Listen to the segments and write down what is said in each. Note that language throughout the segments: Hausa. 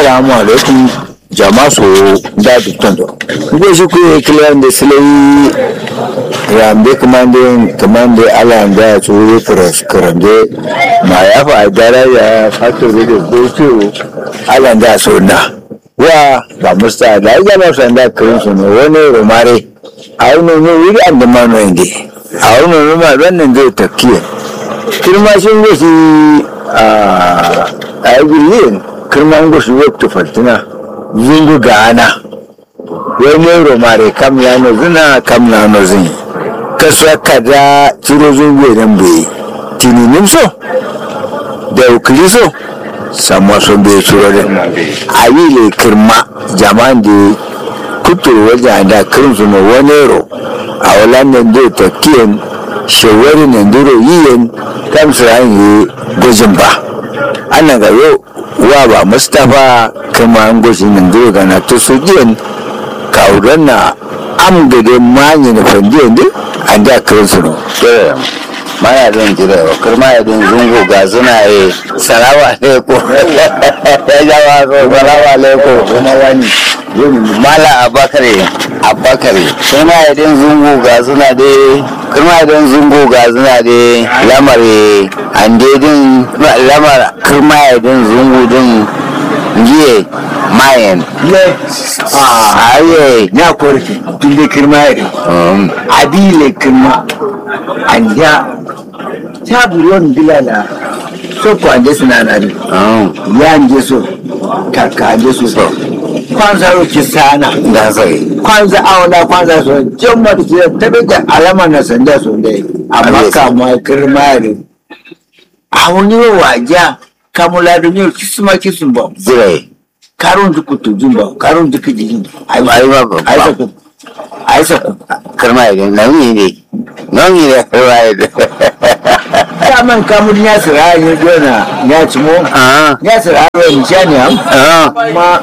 assalamu alaikum jama so da dukkan do ngo shi ku kilan da silai rambe kamande kamande ala nga so kras karande ma ya fa dara ya fato da gocho ala nga so na wa ba musta da ya ba san da kirin su ne wani romare a wani ne wuri an da mano inde a wani ne ma wannan zai takiya kirma shi ne shi a a yi kirman gusu waktu fatina zungu gana wani romare kam ya no zina kam na no zin kasuwa kada ciro zungu idan bai tininin so da ukili so samuwa son bai ciro da a yi le kirma jama'an da kuturu wajen da kirin su wani ro a wala nan da ta kiyan shawari nan duro yiyen kam su yi gwajin ba ana ga yau wa ba mustapha kama an goshi nan duro ga na to su jiyan kawuran na am da dai manyi na fandiyan din an da kirin su no maya don jira wa kirma ya don zungu ga suna yi salawa alaikum ya jawa so salawa alaikum kuma wani mala abakare abakare kirma ya don zungu ga suna dai kirma ya don zungu ga suna dai lamare an dai din lamar kirma ya don zungu din giye mayan ye a aye ya korki inda kirma ya ri um, adile kirma anja ta buron bilala so ko anje suna na ri um, ya anje so kaka anje so kwanza ro kisana da sai kwanza auna kwanza so jomma da ke tabe da alama na sanda so dai amma Yes. kama kirma ya ri a wani waja kamula da ne kisuma kisumba zirai karun dukutu jumba karun dukutu jumba ai ai ba ba ai sa ku ai sa ku kirma ya don nauyi ne nauyi ne kirma ya don daman kamun ya sira ya gona ya ci mo Ah, ya sira ya ni shani am ah, ma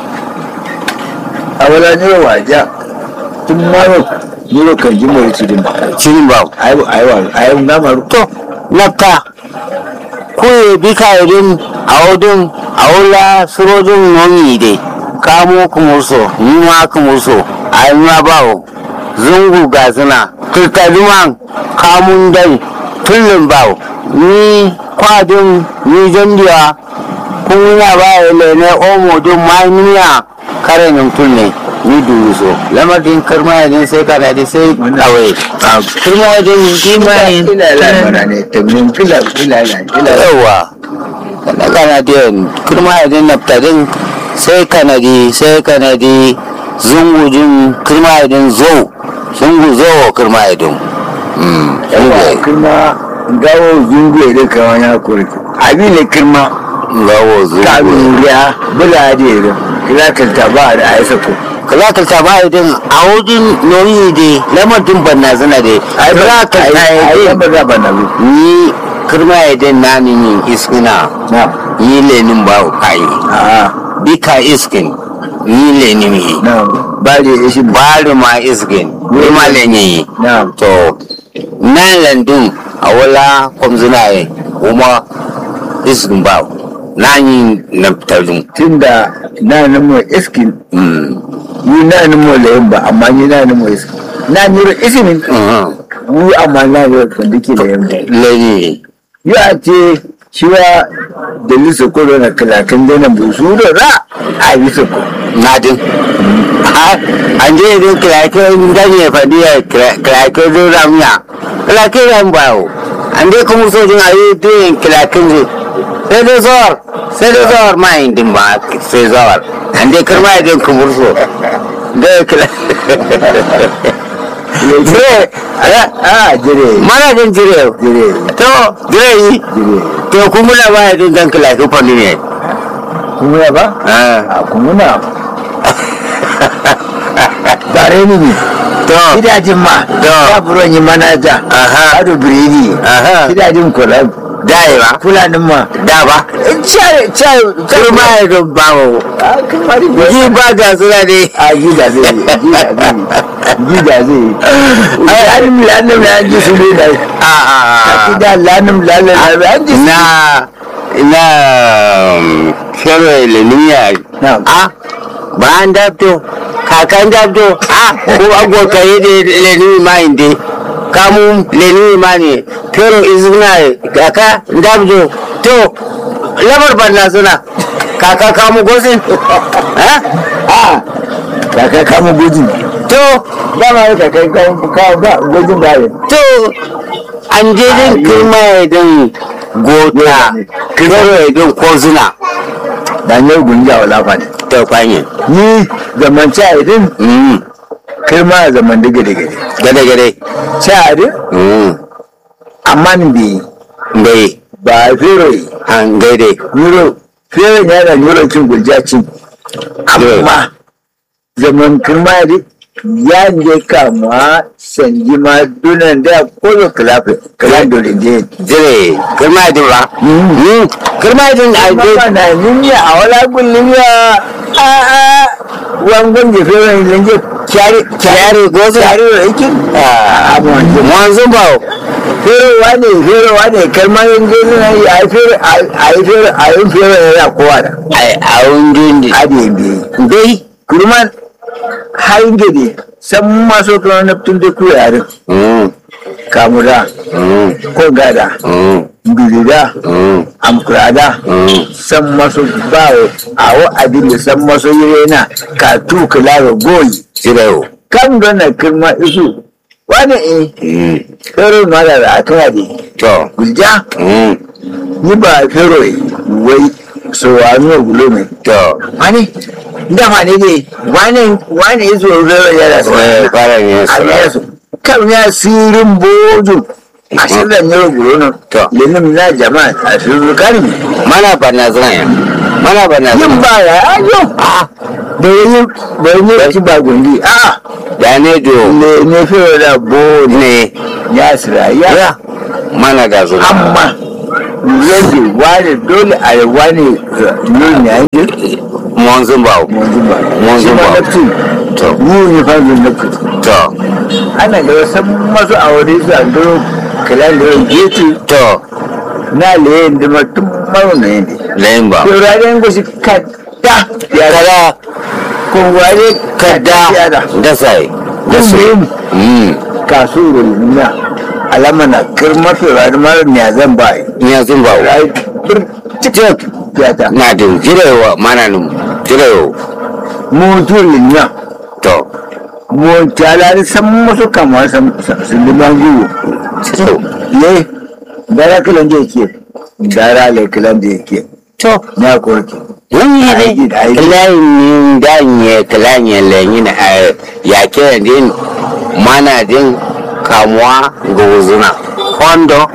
a wala ne waja tun maro ni ro kan jimo ya ci din ba cikin ba. ai ai wa ai na maru To, naka, kuye bi ka irin a wadun a wula surojin nomi dai, kamo kumurso, yi ma kumurso, a yi ma bawo, zungu ga suna, kirkaduman kamun dai, tullin bawo, ni kwadin ni jandiya, kun yana ba ya lene omo din ma kare nan tulle. ni dubu so lamarin karma yadin sai kana da sai kawai karma yadin kima yin ila la mara ne tabin kila kila la kila yawa kana kana da karma yadin naftadin sai kana di sai kana di zungujin karma yadin zo zungu zo karma yadin yawa kirma gawo zungu da kawan ya kurki abi ne kirma gawo zungu kamuriya bula da irin kila kanta ba da aisa ku kaza ka ta ba idan a wajen nori de lamarin banna zana de ai kaza ka ta ai yi ba za ba na bu ni kirma idan na ni yin iskina na yi lenin ba kai a bika iskin yi lenin yi na ba da ya shi ba bari ma iskin ni ma lenin yi na to nan landun a wala kwamzuna yi kuma iskin ba na yi na tarin tunda na nan mu iskin ni na nan mu da yamba amma ni na nan mu iskin na ni ro ismin ni amma na ro kan dake da yamba lenin ya ce shiwa da lisa ko na kalakan da nan bu su da ra a yi su ko nadin an je idan kirake ganye faɗi ya kirake zo ramiya kirake ran bawo an je kuma sojin a yi tuyin kilakin zai sai dai zawar sai dai zawar ma yin din ba sai zawar an je kirma ya din kumur so da ya kila jire a jire mana jin jire jire to jire yi jire to kuma na ba ya din dan kilakin fanni ne kuma ya ba Ah, a kuma na bare ni ne to gidajen ma To. ya buron yi manaja Aha. ado biredi Aha. gidajen kula dayewa kulanin ma da ba cai cai kurma ya don bawo a kamar ji ba ga suna ne a gida zai yi gida zai yi gida zai yi ai an lanin ya ji su ne da a a gida lanin lanin an ji su na na kero leniya Na'am. a ba an dabdo kakan dabdo a ko agwo kare da leni ma inde kamu leni ma ne kero izina kaka dabdo to lamar banna suna kaka kamu gosin ha a kaka kama gojin to dama ya kaka kama kawo ba gojin ba ne to an je din kirma ya din gota kero ya din kozuna da ne gunja wala fa ne ta kwanye ni zaman ci a idin mm kai ma zaman dige dige gade gade ci a idin mm amma ni bi bai ba fero yi an gaide Euro, fiye da yana euro cin gurja cin. Amma zaman kirma ya ya ne kama sanji ma dunan da koyo kilafi kilan dole je. dire kirma din ba mm kirma din a Amma je na ninya a wala gullum ya a a wangon je fiye da lanje kyari kyare gozo kyari da yake. A abu wanda. mwanzo ba Ferowa ne ferowa ne kalmar yin je nuna yi a yi fere a yi fere a yi fere yana kowa da. ai a undin di Adi biyu. dai kurman hayin gede san maso kuma na tun da kuwa yarin mm kamura mm ko gada mm bilida mm amkurada mm san maso bawo awo abin da san maso yana ka tu kula goyi dire kan gana kirma isu wani e mm fero ma da da aka de to gulja mm ni ba fero yi wai so wa no gulo mai to wani dama ne dai wani wani iso fero yana so eh fara ne a sura yesu kan ya sirin bojo a shirin yau guro nan To. lenin na jama'a a shirin karin mana bana zan ya mana bana yin zan ba ya ayo a da yi da yi ci ba gundi a da ne do ne ne fiye da bojo ne ya sira ya mana ga zuwa amma yadda wani dole a yi wani ne ne yanzu mwanzo ba wanzu ba Wanzu ba. nafti to yi ne fanzin nafti to ana da wasu masu aure su a duro kalan da yau getu to na leyin da mutum mauna yadda lain ba Turaren gushi kada ya kada kongware kada ya da. da sai da su Yin mm kasu rulina alama na kirma turaren mara ne zan ba yi. ya zun ba Rai bir cikin fiyata. na din jirewa mana num jirewa Mutu lina. to Mu talari san musu kamar san sun liman gugu. to Ye, dara kilan da yake. Dara le kilan da yake. to Na korki. wani Aiki ne da aiki. kilayin danye kilayin lanyin a yake din mana din kamuwa ga wuzuna kondo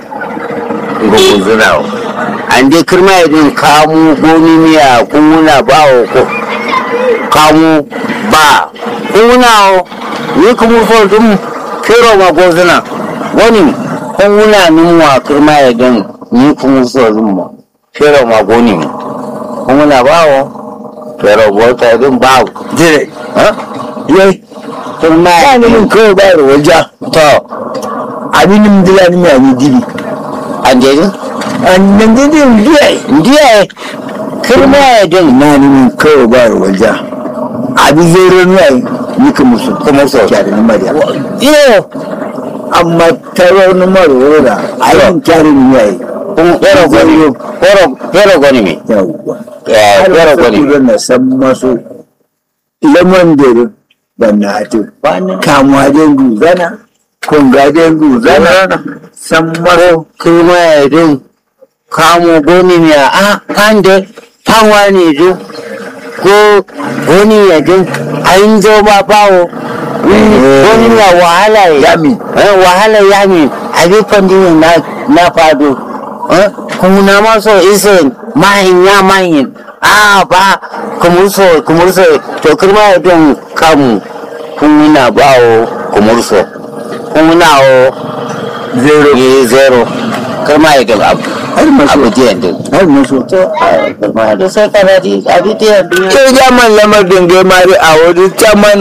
ga wuzuna an dai kirma din kamu goni miya kuna ba wa ko kamu ba kuna o ni kuma so dum kero ma gozuna wani kuna numuwa kirma din ni kuma so dum ma kero ma goni mi kuna ba o pero bota din ba Dire. ha Ye, kirma ba ni min kawai ba da walja. to Abin min dila ni mai ni dibi. an je din An nan didi ndiye. ndiye kirma din na ni min kawai ba da walja abin zero ni ai ni ka musu kuma so kyare ni mariya iyo amma taro ni maro da ai kyare ni ai kun kero goni kero kero goni mi yawwa eh kero goni mi na san maso lemon dere banna ate kamuwa den guzana kunga den guzana san maro kirma din kamo goni mi a kande panwa ni du ko goni ya din ayin zo ba bawo goni na wahala ya yami eh wahala ya mi abi pandi na na fado eh kuma ma so ise mahin ya mahin a ba kumurso kumurso to kirma don kamu kun na bawo kumurso kun na o zero yi zero kirma don abu har maso abu jiyan din har maso to kirma da sai kana di abi jiyan din ke jaman lamar dinge mari a wuri caman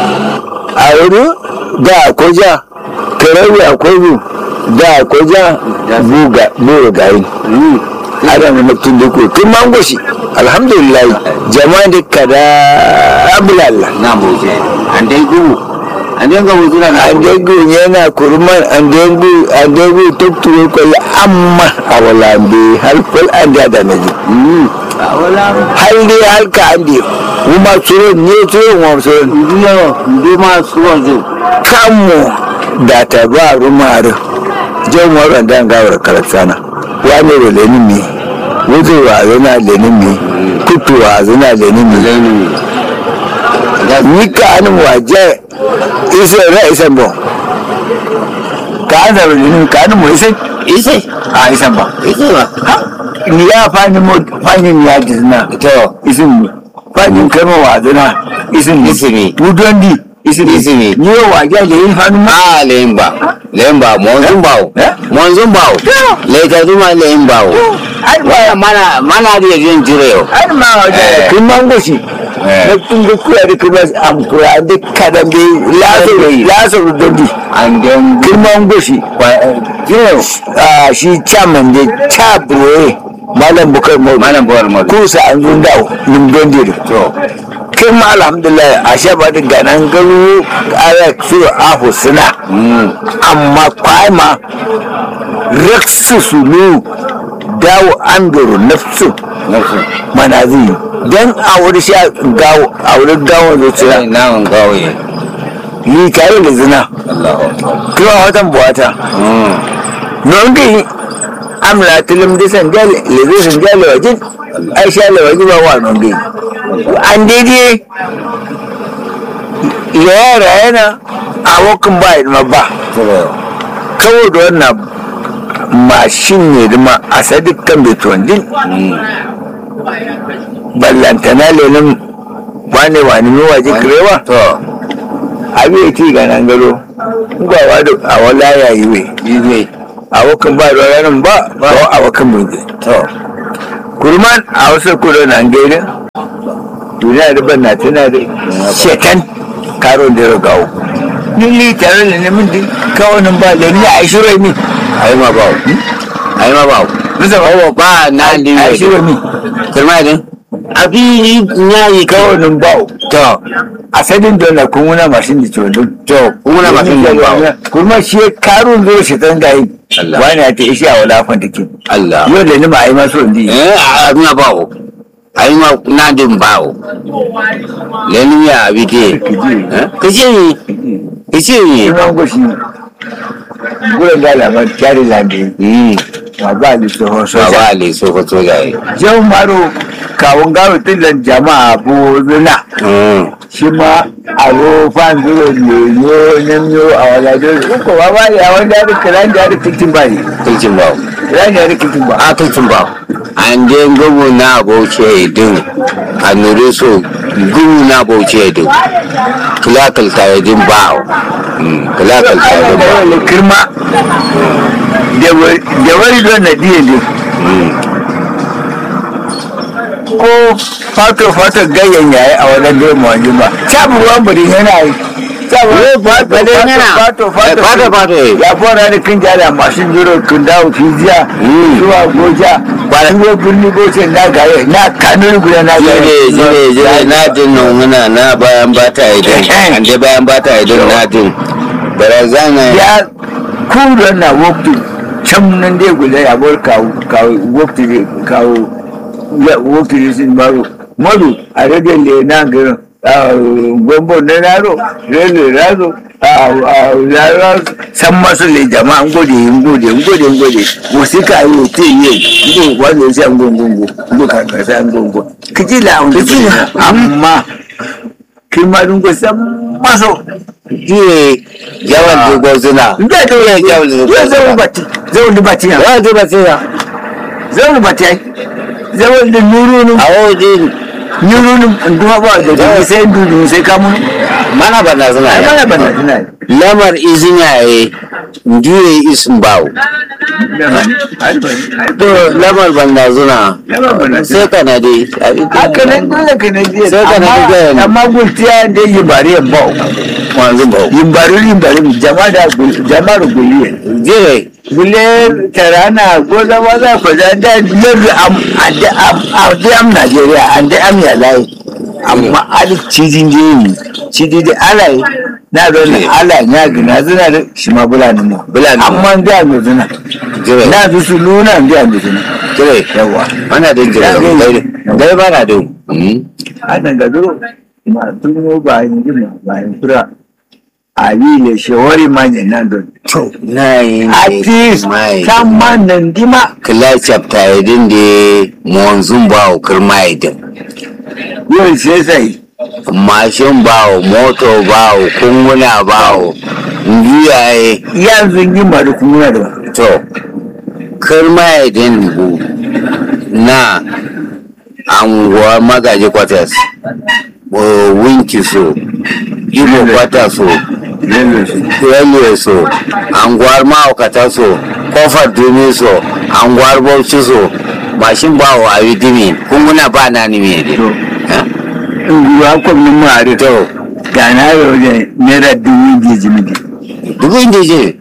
a wuri da koja kerewi akwai bu da koja buga buru gari adam na mutum da ko kin mango shi alhamdulillah jama'a da kada abulalla na bauchi an dai gugu an dai ga wutura na an degu yana kurman an degu an degu tuktuwe kwallo amma a wala be har kwal an da da naji a wala hal dai halka an di kuma tsoro ne tsoro wa tsoro ndiyo ndi ma suwa zo kanmu da ta ba rumaru jan waran dan gawar karatsana wani da lenin mi wuce wa zana lenin mi kutu wa zana lenin mi zainu ni ka anin waje isa ra isa bo ka an zara lenin ka anin mu isa ise a isa ba ise ba ni ya fani mo fani ni ya jizna to isin mi fani kama wa zana isin mi Isimi. wudondi isin mi Isimi. ni yo waje lenin fani ma a lemba lemba monzun bawo Eh? monzun bawo leta zuma lemba wo ai waya mana mana da yin jire ai ma waje Eh. kun mango shi Eh. na kun ga kuya da kuma am kuya da kadan bi lazo lazo dondi and then kun mango shi yes ah shi chairman da chabro malam bukar mo malam bawar madu kusa an zun dawo nim dondi da to kin ma alhamdulillah a sha ba da ganan garu ara su afu suna mm amma kwaima raksu sulu dawo an doro nafsu nafsu manazi dan a wuri sha gawo a wuri gawon zuciya sai nawan gawaye yi tare da zina Allahu akbar kuma watan buwata mm non gai amla tilim disan jale lezisan jale wajin aisha le waji ba wa non gai an daidai yara yana a wakan ba ma ba to kawo da wannan mashin ne da ma a sadikan betuwan din mm ballantana lenin wane wane mai waje kirewa to abi ya ci ga nan gado gwawa da a wala yayi we bibe a wakan ba da ranar ba ba a wakan bunge to kurman a wasu kudo nan gairin duniya da ban na tana da shekan karo da ya gawo ni tare da nemin din kawanin ba da ni a shirai mi ai ma bawo ai ma bawo bisa ba bawo ba na a liwe shirai mi kirma din abi nyayi ka kawanin bawo to a sadin da na kun wuna mashin da ciwon to kuma na masu yin bawo kuma shi karo zo shi tan gayi Allah. wani ya ta ishi a wala fan take Allah yau da ni ma ai maso ndi eh a na bawo ai ma na din bawo lenu ya abi ke eh kace ni kace ni sunan goshi gurin da lamar kyari lambe mm ma ba ni tsohon soja baba le so ko to yayi jau maro kawun gawo tilan jama'a bo zuna mm shi ma a rofan zuro leno nemyo a walajen ko ba ba ya wanda ya rika ran da ya rika kitin ba ne kulcin bawo ran da ya rika kitin ba a kulcin bawo an je gugu na bauchi din a nure so gugu na bauchi din kilakal ta yadin bawo mm kilakal ta yadin bawo da kirma da wari don na diye ne ko fato fato ganyen yayi a wannan domin wajen ba sabu ruwan bari yana yi sabu ruwan bari yana. fato fato Fato fato. ya fara da kin jala mashin jiro kun dawo fijiya Mm. zuwa goja ba da ruwan birni goce na gare na kanuri guda na gare jire jire jire na jin nan muna na bayan bata idan Eh. an dai bayan bata idan na jin barazana ya kura na waktu can nan dai guda ya bar kawo kawo waktu ne kawo ya waktu ne sun baro madu a rage le na garin gombo na naro rele razo a lara san masu le jama'a ngode ngode ngode ngode musika yi te yi ngo wanda sai ngongongo ngo ka ka sai ngongo kiji la kiji amma kima dungo san maso jire yawan dogon suna Nda to ya yawan ya dogon zama suna bati zama da bati ya yawan dogon suna zama bati ai zama da nurunu a wajen nurunu nduma ba da da sai ndu sai kamu mana bana suna ai ya mana bana tana lamar izin yaye ndiye isin bawo to lamar banda zuna sai kana dai haka nan dole ka na je Sai ka na ji gayan. amma gultiya da yi bari yan bau wanzu bawo yin bari yin bari jama'a da jama'ar guliye jire gule tarana goza maza ko da da yanzu am ade am ade am Najeriya ade am ya lai amma ali cijin jini cijin da alai na zo na alai ya gina zina da shi ma bulani mu Bulani. amma da mu zina jire na zu su luna da mu zina jire yawa mana da jire dai dai ba na da ana ga zo ma tuno ba yin jima ba yin fura ali le shawari manye nan don to na yi at least mai kan man nan dima kila chapter idin da monzun bawo kirma idin yau sai sai mashin bawo moto bawo kunguna bawo ngiyaye yanzu yi mara kuma da to kirma idin bu na anguwa magaji quarters o winki so igbo quarters so railway so anguwar ma'aukata so kofar dumi so anguwar bauchi so mashin bawo a yi dimi kunguna ba na ni me To. ne nguwa kwamnin mara to ga na yau da naira dubu biyu jimidi dubu inda je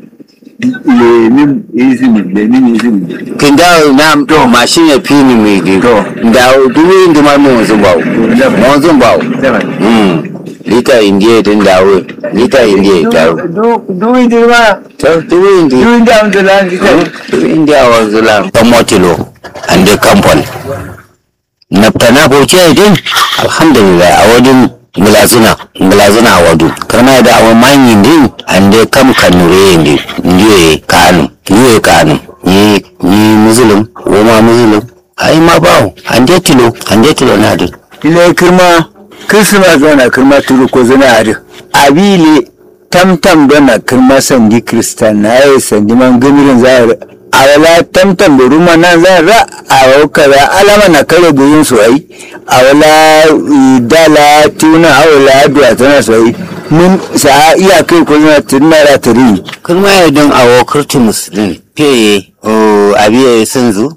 lemin izini lemin izini kin dawo na to mashin ya fi ni mai di To. dawo dubu inda ma mu wanzun bawo zaba. wanzun bawo zaba Mm. lita indiya din dawo lita indiya dawo dubu inda ma to dubu indiya dubu inda amsa lan kita dubu indiya wanzu la ta motilo and the company naftana bauchi din alhamdulillah a wadin ngilazuna ngilazuna a wadu kana da awon manyin din and the kam kanure din ndiye kanu ndiye kanu ni ni muslim woma muslim ai ma bawo ande tilo ande tilo na din ile kirma kirsima zona kirma turu ko zana ari abile tamtam dona kirma sandi kristan na ya sandi man gamirin zahar awala tamtam da ruma nan zan ra a kaza alama na kare guyin su ai awala i, dala tuna awala duwa tana su ai mun sa iya kai ko zana tunara tari kuma ya don awo kurti muslim pe o abiye sanzu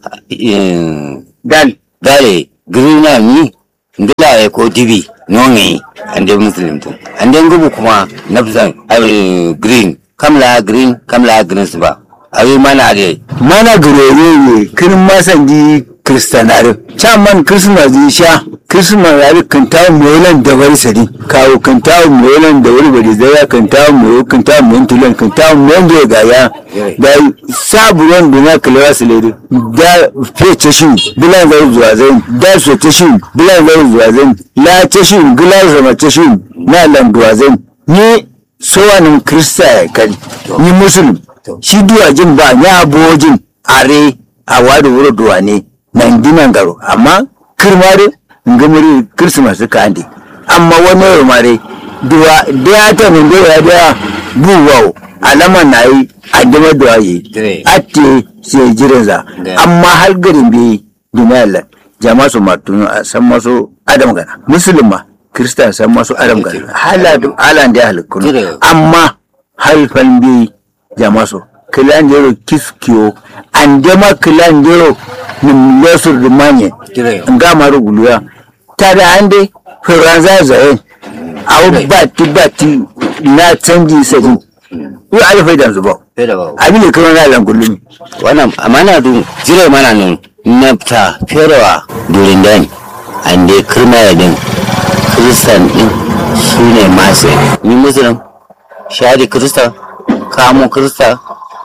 dal dale grina mi ndila ya ko dibi nonge ande muslim to ande ngubu kuma nafsan ai green kamla green kamla green ba awi mana de mana gurere ne kin masandi kristanare can man christmas di sha christmas yari kan tawo molan da wari sadi kawo kan tawo molan da wari bari zaya kan tawo mo kan tawo mon tulan kan tawo mon da gaya da saburon da na kalewa su lede da fece shi bilan zai zuwa zai da su ta shi bilan zai zuwa zai la ta shi bilan zama ta shi na landuwa zai ni sowanin krista ya kai ni musulun shi duwajin ba ni abojin are a wada wuro duwa ne nan dinan garo amma kirmare ngamuri christmas ka ande amma wani yau mare duwa da ta min da ya da buwawo alama na yi addama duwa yi Dire. atte sai jiranza Da. amma har garin bai duniyar jama'a su matunu a san masu adam gana musulma kirista san masu adam gana halan da ya halikkunu Dire. amma halfan bi jamaso kilanjero kiskiyo andema kilanjero nim lesur di manye Dire. nga maru guluya tada ande furanza zaye awu bati bati na canji sajin yi alifai da zuba Feda ba. abin da kuma na langulumi wannan amana dun jire mana nun nafta ferewa durin dani ande kirma ya din kristan din su ne masu ni muslim shadi krista kamo krista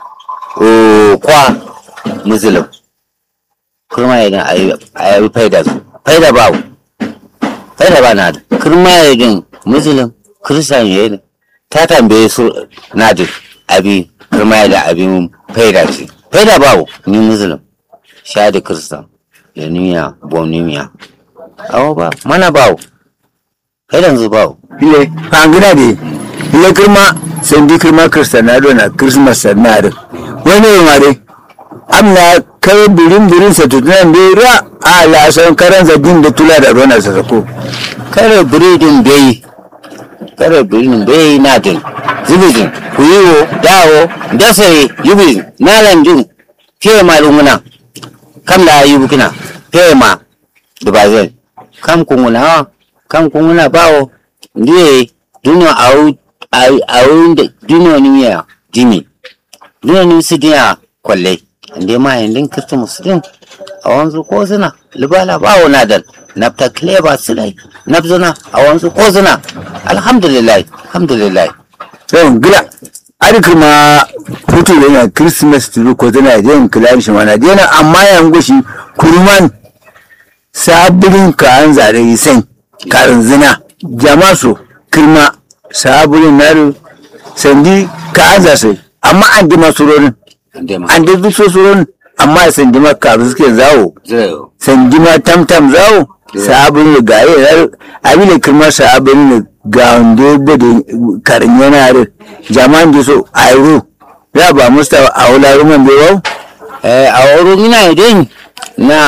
o kwa muslim kirma ya din a yi faida su faida ba faida ba na da kirma ya din muslim kristan ya yi ta tambaye su na da abi kirma ya da abin faida ce faida ba ni muslim shadi kristan da niya bonimiya awo ba mana ba faidan zu ba ile fangina de ile kirma sendi kirma kristanado na christmas sanare wani yi mare amna kai birin birin sa tutunan da ra a lasan karan zadin da tula da rona sa sako kare biredin bai kare birin bai na din zubidin kuyiwo dawo dasare yubin nalandin fiye ma lunguna kam da yi bukina fiye ma dubazin kam kunguna kam kunguna bawo ndiye duno au au duno ni ya dimi duno ni su diya kwalle inde ma yandin kirtu musulun a wanzu ko suna libala bawo na dan nafta kleba silai nafzuna a wanzu ko suna alhamdulillah alhamdulillah don gila ari kuma hutu da yana christmas turu ko tana da yin kilani shi mana dena amma yan gushi kurman sabirin ka an zare sen karin zina jama so kirma sabirin naru sandi ka an zase amma an dima surorin an da duk surorin amma sandi ma karu suke zawo sandi ma tamtam zawo sabirin ga yi abin kirma sabirin ga wanda bada karin yana da jama'an da so a yaro ya ba musta a wula ruman bai wau a wurin ina idan na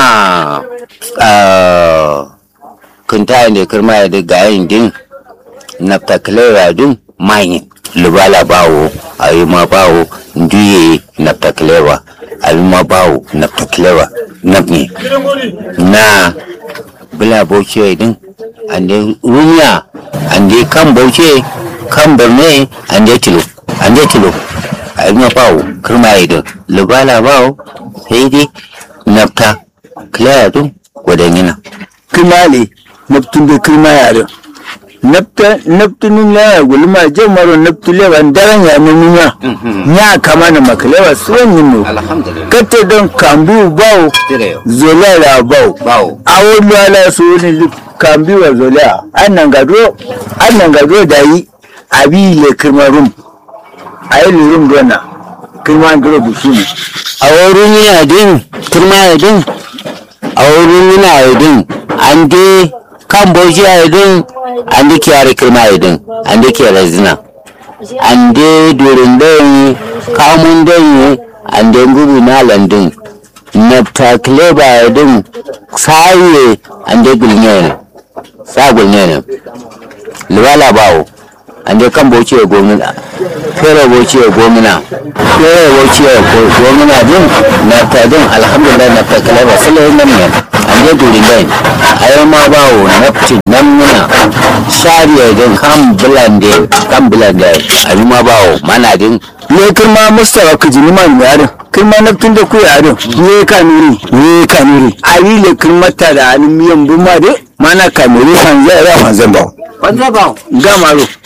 kunta da kirma ya da gayin din na taklera din mayin lubala bawo a yi ma bawo duye na taklera a yi ma bawo na taklera na na bila bauchi din ande rumiya ande kan bauchi kan borne ande tilo ande tilo a yi ma bawo kirma ya din lubala bawo sai dai nafta clear din gwadanyina kirma ne naftun da kirma ya da nafta naftunin laya gulma jamaro naftulewa daren ya numunya ya kama na makalewa suwan yin mu alhamdulillah kata don kambu bawo zola la bawo bawo awo lala su ne kambi wa zola annan gado annan gado da yi abi le kirma rum ayi le rum dona kirma gado bushi ne a wurin yana din turma ya din a wurin yana ya din an de kan bauchi ya din an de kiyare kirma ya din an de kiyare zina an de durin don kamun don an de gudu na landin nafta kileba ya din saye an de gulne ne sa gulne ne liwala bawo an de kan bauchi ya gwamnati fere bauchi ya gwamnati fere bauchi ya gwamnati din nafta din alhamdulillah nafta kileba sile nan ne an de durin don ayo ma bawo nafti nan muna shari'a din kan bulande kan bulande ayi ma bawo mana din ne kirma mustawa ku jini man yarin kirma naftun da ku yarin ne ka nuri ne ka nuri ayi le kirma ta da alin miyan buma de mana ka nuri san zai ra fan zan ba wanda bawo gamaro